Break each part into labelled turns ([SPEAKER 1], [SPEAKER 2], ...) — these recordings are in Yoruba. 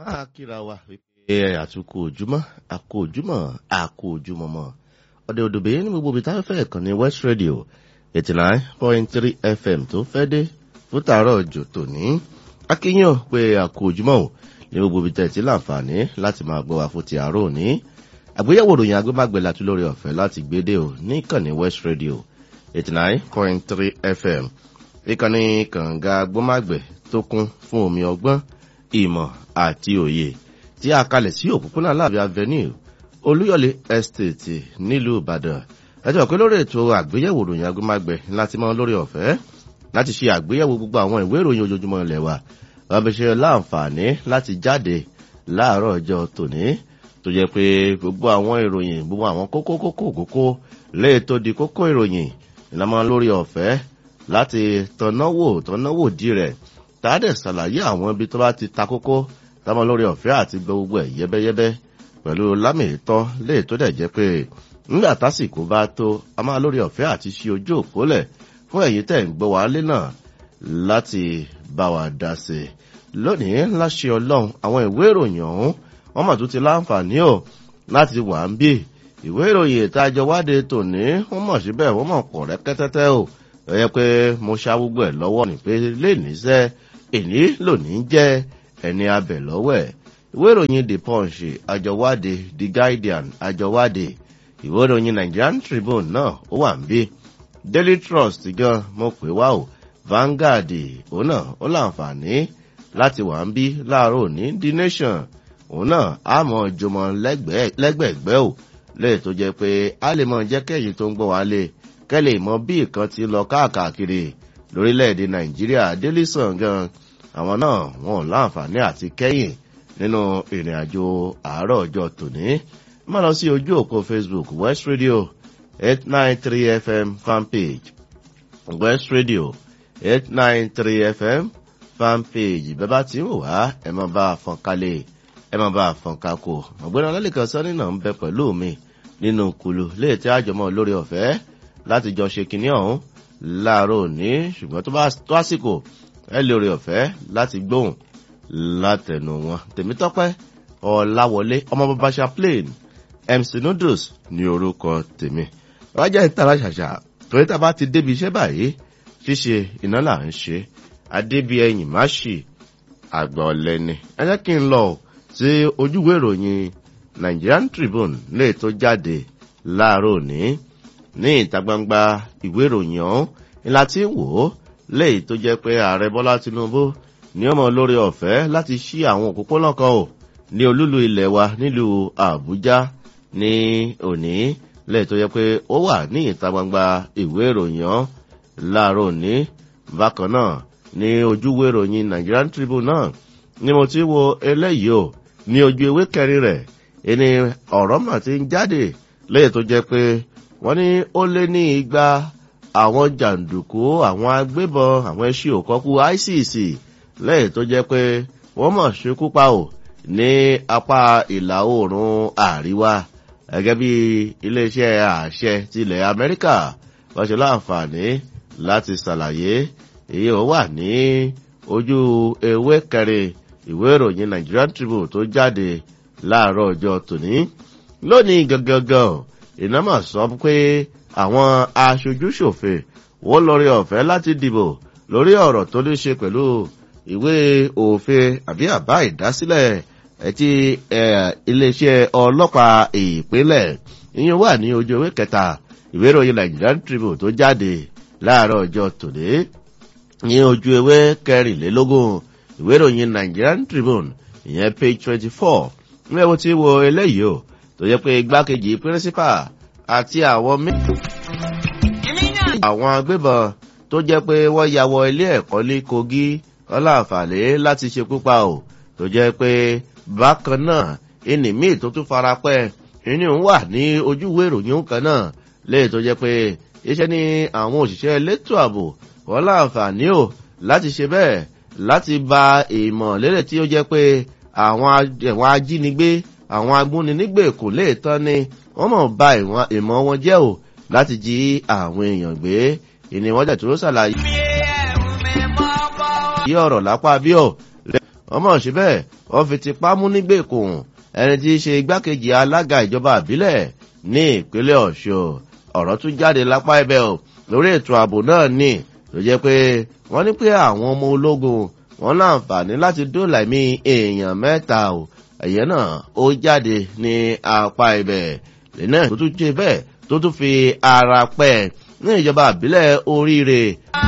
[SPEAKER 1] a kíra wa wípé àtúkò ojúmọ́ àkó ojúmọ́ àkó ojúmọ́ mọ́ ọdẹ òdòbè ní gbogbo ibi táwọn fẹ́ kàn ní west radio eighty nine point three fm tó fẹ́ dé fún tààrọ̀ òjò tòní akínyàn pé àkó ojúmọ́ ò ní gbogbo ibi tẹ̀sí láǹfààní láti máa gbọ́ wa fún ti àárọ̀ òní àgbéyẹ̀wò ròyìn agbémágbé láti lórí ọ̀fẹ́ láti gbédè ò ní ìkànnì west radio eighty nine point three fm ìkànnì kànga agbómágbé tó kún fún omi ọgbọ́n ìmọ̀ àti òye tí a kalẹ̀ sí òpópónà láàbí avenue olúyọ̀lé estate nílùú ìbàdàn ẹjọ́ pé lórí ètò àgbéyẹ̀wò ròyìn agbómágbé láti mọ lórí ọ̀fẹ́ láti ṣe àgbéyẹ̀wò gbogbo àwọn ìwé ìròyìn ojoojúmọ́ ilẹ̀ wa wọ́n fi ṣe láǹfààní láti jáde láàárọ̀ ọjọ́ tòní tó jẹ́ pé gbogbo àwọn ìròyìn gbogbo àwọn kókó kókó kókó lè tó di kókó ìròyìn ìlànà lórí ọ̀fẹ́ láti tọ̀náwò tọ̀náwò dí rẹ̀ tàádẹ̀ ṣàlàyé àwọn ibi tó bá ti ta kókó táwọn lórí ọ̀fẹ́ àti gbogbo ẹ̀ yẹ́bẹ́yẹ́bẹ́ pẹ̀lú lámìítọ́ lè tó dẹ̀ jẹ́ pé nígbà tásìkò bá tó a máa lórí ọ̀fẹ́ àti ṣí ojú òpólẹ̀ fún ẹ̀yìn tẹ̀ ń gbọ́ wá lé náà láti bá wa dá sí i lónìí láṣẹ ọlọ́run àwọn ìwé ìròyìn ọ̀hún wọ́n mà tún ti láǹfààní ò láti wà ń bí ìwé ìròyìn ìtajọ wáde tòní wọ́n mọ̀ síbẹ̀ wọ́n mọ̀ pọ̀ rẹ́kẹ́tẹ́tẹ́ ò ẹ yẹ pé mo ṣá gbogbo ẹ̀ lọ́wọ́ ní pé lè níṣẹ́ èní lónìí jẹ́ ẹni abẹ̀ lọ́wọ́ ẹ̀ ìwé ìròyìn the punch àjọwádé the guardian àjọwádé ìwé ìròyìn nigerian tribune náà ó wà ń bí daily trust gan mo pè wá o vanguard òun náà ó láǹfààní láti wà ń bí láàárọ̀ òní the nation òun náà á mọ jọmọ lẹ́gbẹ̀ẹ́gbẹ́ ò lẹ́yìn tó jẹ́ pé a lè mọ jẹ́ kẹ́yìn tó ń gbọ́ wá lé kẹ́lẹ̀ mọ bí nǹkan ti lọ káàkiri lórílẹ̀‐èdè nàìjíríà délìsàn gan àwọn náà wọn ò láǹfààní àti kẹ́yìn nínú ìrìn àjò àárọ̀ ọjọ́ tòní má lọ sí ojú òpó facebook west radio eight nine three fm fanpage west radio eight nine three fm fanpage bẹ́ẹ̀ bá ti ń wá ẹ máa bá a fọn kálẹ̀ ẹ máa bá a fọn kákò ọ̀gbẹ́ni ọlọ́lẹ́kan sọ́ni náà ń bẹ pẹ̀lú mi nínú kulu léètí àjọmọ́ lórí ọ̀fẹ́ láti jọ ṣe kinní ọ̀hún láàárọ̀ òní ṣùgbọ́n tó bá tó àsìkò ẹ lè rí ọ̀fẹ́ láti gbóhùn látẹnu wọn tèmítọ́pẹ́ ọ̀làwọlé ọmọ babasa plain mc noodles ní orúkọ tèmi rájà ìtara ṣàṣà torí tá a bá ti débi iṣẹ́ báyìí ṣíṣe iná là ń ṣe adébí ẹyìn má ṣì àgbà ọ̀lẹ́ni ẹ jẹ́ kí n lọ sí ojúwé ìròyìn nigerian tribune lè tó jáde láàárọ̀ òní ní ìta gbangba ìwé ìròyìn ọ̀hún ni láti wò ó léyìí tó jẹ́ pé ààrẹ bọ́lá tinubu ní ọmọ lórí ọ̀fẹ́ láti ṣí àwọn òpópónà kan ò ní olúlu ilẹ̀ wa nílùú àbújá ní òní léyìí tó jẹ́ pé ó wà ní ìta gbangba ìwé ìròyìn ọ̀hún láàárọ̀ òní bákan náà ní ojúwé ìròyìn nigerian tribune náà ni mo ti wo eléyìí o ní ojú ewé kẹrin rẹ̀ ẹni ọ̀rọ̀ mà ti ń jáde léyìí tó jẹ́ pé wọ́n ní ó lé ní igba àwọn jàǹdùkú àwọn agbébọn àwọn ẹṣin òkọ́kú icc lẹ́yìn tó jẹ́ pé wọ́n mọ̀ ṣekú pa ò ní apá ìlà oòrùn àríwá gẹ́gẹ́ bí iléeṣẹ́ àṣẹ tilẹ̀ amẹ́ríkà wọ́n ṣe láǹfààní láti ṣàlàyé èyí ò wà ní ojú ewé kẹrin ìwé ìròyìn nigerian tribune tó jáde láàárọ̀ ọjọ́ tòní lónìí gangan ìnámà sọ pé àwọn aṣojúṣòfin wọ́n lórí ọ̀fẹ́ láti dìbò lórí ọ̀rọ̀ tó ní ṣe pẹ̀lú ìwé òfin àbí àbá ìdásílẹ̀ ẹtí iléeṣẹ́ ọlọ́pàá ìpínlẹ̀ ìyẹn wà ní ojú ewé kẹta ìwé ìròyìn nigerian tribune tó jáde láàárọ̀ ọjọ́ tòní ní ojú ewé kẹrìnlélógún ìwé ìròyìn nigerian tribune ìyẹn page twenty four ní ẹwọ́n tí wo eléyìí o tó yẹ pé igbákejì pírísípà àti àwọn méjì. àwọn agbébọn tó jẹ́ pé wọ́n ya wọ ilé ẹ̀kọ́ ní kogi ọláǹfààní láti ṣekú pa ò tó jẹ́ pé bákan náà ẹnì míì tó tún fara pẹ́ inú wà ní ojúwé ìròyìn kan náà léè tó jẹ́ pé iṣẹ́ ní àwọn òṣìṣẹ́ elétò ààbò wọ́n láǹfààní ò láti ṣe bẹ́ẹ̀ láti ba ìmọ̀ lélẹ̀ tí ó jẹ́ pé àwọn ajínigbé àwọn agbóninígbè kò lè tán ni wọ́n mọ̀ ba ìmọ̀ wọn jẹ́ ò láti jí àwọn èèyàn gbé ìní wọ́n jẹ̀ tó ṣàlàyé. yí ọ̀rọ̀ lápá bí ọ̀ wọ́n mọ̀ síbẹ̀ wọ́n fi tipá mú nígbèkùn ẹni tí í ṣe igbákejì alága ìjọba àbílẹ̀ ní ìpínlẹ̀ ọ̀ṣun ọ̀rọ̀ tún jáde lápá ibẹ̀ o lórí ètò ààbò náà ní tó jẹ́ pé wọ́n ní pé àwọn ọmọ ológun wọn láǹfààní láti dóòlà ẹ̀mí èèyàn mẹ́ta o ẹ̀yẹ náà ó jáde ní apá ibẹ̀ lẹ́nà tó tún jẹ́ bẹ́ẹ̀ tó tún fi ara pẹ́ ní ìjọba àbílẹ̀ oríire.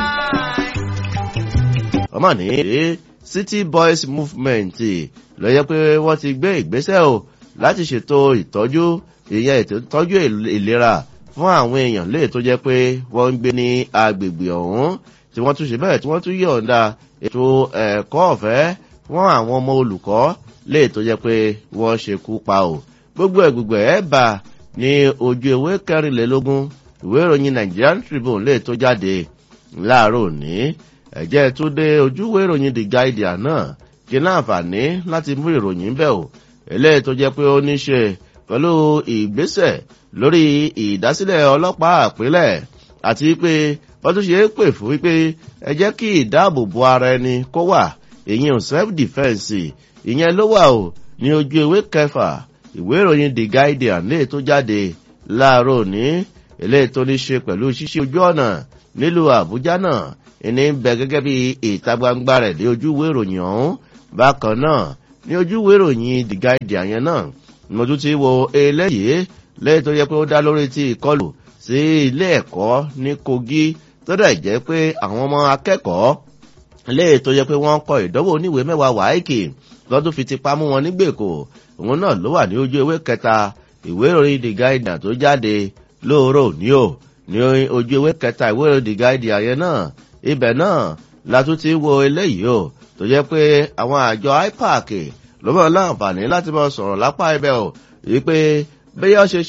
[SPEAKER 1] ọmọ ní city boys movement ló yẹ pé wọ́n ti gbé ìgbésẹ̀ o láti ṣètò ìtọ́jú ìyẹn ìtọ́jú ìlera fún àwọn èèyàn lè tó jẹ́ pé wọ́n ń gbé ní agbègbè ọ̀hún tí wọ́n tún ṣe bẹ́ẹ̀ tí wọ́n tún yọ̀ǹda ètò ẹ̀kọ́ ọ̀fẹ́ fún àwọn ọmọ olùkọ́ lè tó jẹ́ pé wọ́n ṣekú pa o gbogbo ẹ̀ gbogbo ẹ̀ bá ní ojú ewé kẹrìnlélógún ìwé ìròyìn nigerian tribune lè tó jáde láàárọ̀ òní ẹ̀jẹ̀ tó dé ojú ìwé ìròyìn the guardian náà kí láǹfààní láti mú ìròyìn bẹ́ẹ̀ o eléyìí tó jẹ́ pé ó ní ṣe pẹ̀lú ìgbésẹ̀ lórí ìdásílẹ̀ ọlọ́pàá àpilẹ̀ àti pé wọ́n tún ṣe é pè fún wípé ẹ jẹ́ kí ìdáàbòbò ara ẹni kó wà ìyẹn self defence ìyẹn ló wà o ní ojú ewé kẹfà ìwé ìròyìn the guardian lè tó jáde láàárọ̀ òní eléyìí tó ní ṣe pẹ̀lú ṣíṣe ojú ọ̀nà nílùú àbújá náà ìní ń bẹ gẹ́gẹ́ bí ìta gbangba rẹ̀ lé ojú ìwé ìròyìn ọ̀hún bákan náà ní ojú ìwé ìròyìn the guardian yẹn náà mo tún ti wo eléyìí lẹ́yìn tó yẹ pé ó dá lórí ti ìkọlù sí ilé ẹ̀kọ́ ní kogi tó dẹ̀ jẹ́ pé àwọn ọmọ akẹ́kọ̀ọ́ lẹ́yìn tó yẹ pé wọ́n kọ ìdánwò oníwèé mẹ́wàá wáìkì lọ́dún fi ti pamú wọn nígbèkò òun náà ló wà ní ojú ewé kẹta ìwé ìròyìn the guardian tó jáde lóòrò ní o ní ojú ewé kẹta ìwé ìròyìn the guardian yẹn náà ibẹ̀ náe la tún ti wo eléyìí o tó jẹ́ pé àwọn àjọ ipac ló mọ̀ láǹfààní láti mọ̀ sọ̀rọ̀ lápá ibẹ̀ o wípé bí wọ́n ṣe